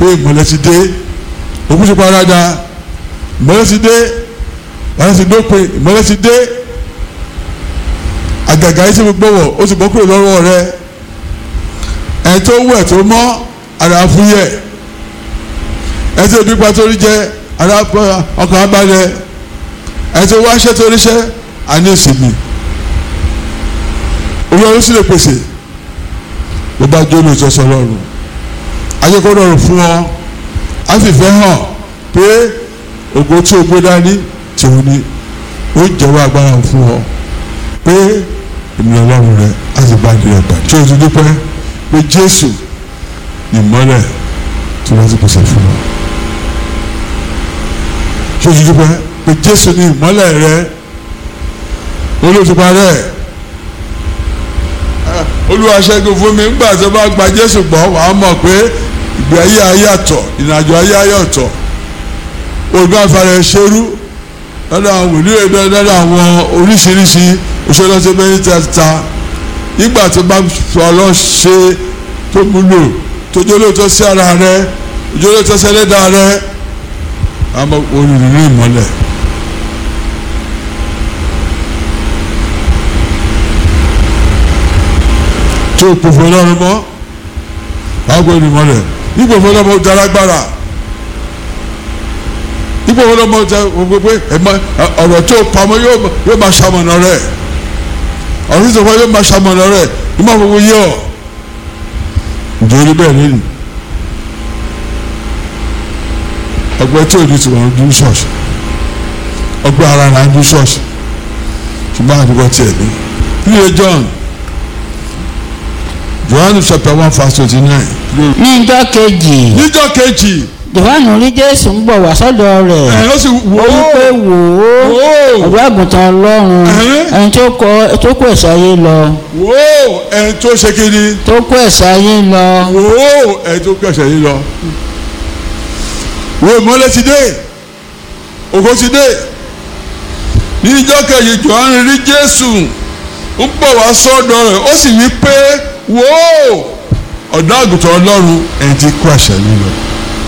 pé ìmọ́lẹ̀ ti dé òkú ti parada ìmọ́lẹ̀ ti dé wàhálà ti dópin ìmọ́lẹ̀ ti dé àgàgà yìí tí mo gbọ́wọ̀ ó ti bọ́ kúrò lọ́wọ́ rẹ ẹ̀ tó wẹ̀ tó mọ́ ara fúyẹ́ ẹ̀ tó nípa tó rí jẹ ara ọkàn abalẹ̀ ẹ̀ tó wáṣẹ́ tó ríṣẹ́ àní ìsinmi olórí sì lè pèsè bó bá jó lóòótọ́ sọ lọ́rùn ayékọ́ lọ́rùn fún ọ á sì fẹ́ hàn pé ògo tí o gbé dání tòun ni ó jẹ́wọ́ agbára fún ọ pé ènìyàn ọlọ́run rẹ á sì bá ìdílé ọgbà tí o ti dúpẹ́ pé Jésù ìmọ́lẹ̀ tí wọ́n ti pèsè fún ọ tí o ti dúpẹ́ pé Jésù ní ìmọ́lẹ̀ rẹ olóòtúpa rẹ olúwa ṣẹ́gun fún mi ńgbà tó bá gba jésù gbọ́ wàá mọ̀ pé ìgbé ayé ayé àtọ̀ ìrìnàjò ayé ayé ọ̀tọ̀ olùkọ́ afárá ṣerú lọ́dọ̀ àwọn wòlíì lọ́dọ̀ àwọn oríṣiríṣi òṣèlọ́sẹ̀ bẹ́ẹ̀ tẹ́ta nígbà tó bá sọ ọlọ́ ṣe tó múlò tó jólóòtọ́ sí ara rẹ jólóòtọ́ sí ẹlẹ́dàá rẹ àmọ́ olùrìnrìn ìmọ́lẹ̀. tó pòfò lọ́rùn mọ́ àgọ́ ènìyàn rẹ̀ ipò fọlọ́mọ daragbara ipò fọlọ́mọ gbogbo ọ̀rọ̀ tó pamọ́ yóò máa ṣamọ̀nà rẹ̀ ọ̀rọ̀ tó pamọ́ yóò máa ṣamọ̀nà rẹ̀ yóò máa fọwọ́ yẹ ọ́ nítorí bẹ́ẹ̀ nínú ọgbẹ́ tí ò ní tiwọn ń dún ṣọ́ọ̀ṣì ọgbẹ́ ara là ń dún ṣọ́ọ̀ṣì ṣùgbọ́n àdúgbò tiẹ̀ ní nílé John Johannu chapter one verse twenty nine. ní ìjọ́ kejì níjọ́ kejì Jòhánù rí Jésù ń bọ̀ wá sọ́dọ̀ rẹ̀ ẹ̀ ó sì wò ó wí pé wò ó wò ó ọ̀dọ́ àgùntàn Ọlọ́run Ẹ̀hẹ́n. ẹni tó kọ tó kó ẹ̀ṣẹ̀ ayé lọ wò ó ẹ̀ tó ṣe kiri tó kó ẹ̀ṣẹ̀ ayé lọ wò ó ẹ̀ tó kẹsẹ̀ yìí lọ. wò ó ìmọ́lẹ̀ ti dé ògo ti dé níjọ́ kejì Johannu rí Jésù ń bọ̀ wá sọ́dọ̀ rẹ̀ ó sì wí pé wò ó ọ̀dọ́ àgùntàn Ọlọ́run ẹ̀ ti kó ẹ̀ṣẹ̀ yìí lọ.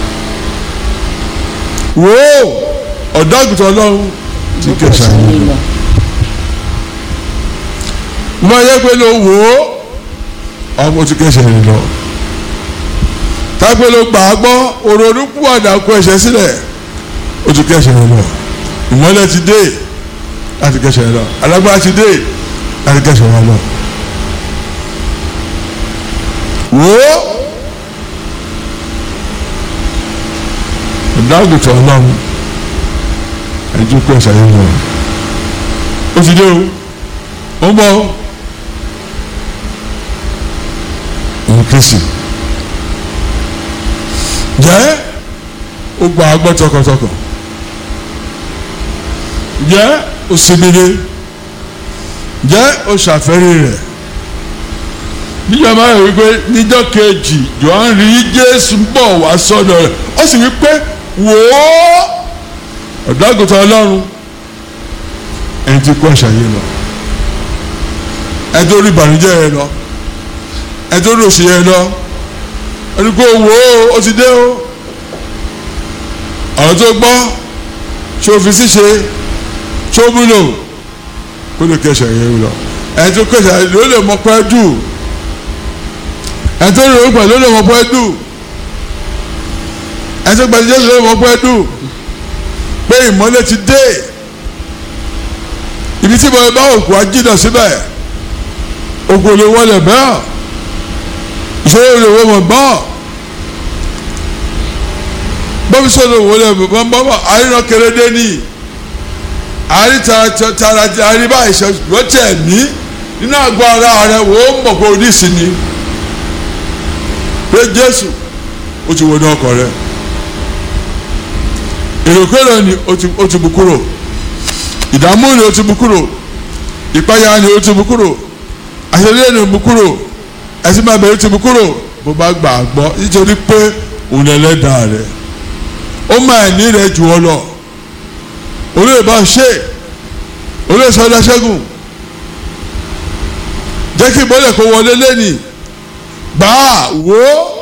wò ó ọ̀dọ́ àgùntàn Ọlọ́run ti kó ẹ̀ṣẹ̀ yìí lọ. wọ́n yẹ pé ló wò ó ọmọ tí kẹsẹ̀ rẹ̀ lọ. tápẹ́ ló gbà á gbọ́ òrònú púwàdà kó ẹ̀ṣẹ̀ sílẹ̀ ó ti kẹsẹ̀ rẹ̀ lọ. ìmọ́lẹ̀ ti dé láti kẹsẹ̀ rẹ̀ lọ alágbára ti dé láti kẹsẹ̀ rẹ̀ lọ. wò ó ìdáàgùtàn ọlọ́run ẹ̀jú kó ẹ̀ṣẹ̀ yẹn lọ. ó ti dé o ó ń bọ̀ o. ní kristi jẹ́ ó gba agbọ́ tọkàntọkàn jẹ́ ó sinmire jẹ́ ó ṣàfẹ́rí rẹ̀ níjọ́ máa ń wípé níjọ́ kejì Jòhánù rí Jésù ń bọ̀ wá sọ́dọ̀ rẹ̀ ó sì wípé wò ó ọ̀dọ́ àgùntàn Ọlọ́run ẹni tí kó àṣà yìí lọ ẹni tó rí ìbànújẹ́ yẹn lọ ẹni tó rí òsì yẹn lọ ẹni kó wò ó ó ti dé o ọ̀rọ̀ tó gbọ́ ṣé o fi ṣíṣe ṣé o múlò kó lè kẹsàn yẹn lọ ẹni tó kẹsàn yẹn ló lè mọ pẹ́ dù ẹni tó rí òun pẹ̀lú ló lè mọ pẹ́ dù ẹni tó gbàdúrà Jésù ló lè mọ pẹ́ dù pé ìmọ́lẹ̀ ti dé ibi tí mo bá òkú ajídà síbẹ̀ òkú lè wọlé bẹ́ẹ̀ ìṣòro lè wọ mọ̀ gbọ́n bọ́bí sọ̀rọ̀ wọlé bọ́n bọ́bọ̀ àríran kérédé ní àrí tara àrí báyìí ṣe lọ́tẹ̀ mí nínú àgọ́ ara rẹ̀ wò ó mọ̀ pé oníṣìí ni pé Jésù ó ti wọnú ọkọ̀ rẹ̀ èròkèrò ni ó ti bù kúrò ìdààmú ni ó ti bù kúrò ìpayà ni ó ti bù kúrò àṣẹlẹ̀ ni ó bù kúrò ẹsìn máa bẹ̀rẹ̀ ti bù kúrò bó bá gbà á gbọ́ nítorí pé òun ẹlẹ́dàá rẹ̀ ó máa ní rẹ̀ jù ọ lọ olóyè bá ṣe olóyè sọdá ṣẹ́gun jẹ́ kí ìbọ̀lẹ̀ kó wọlé lẹ́nìí gbà á wò ó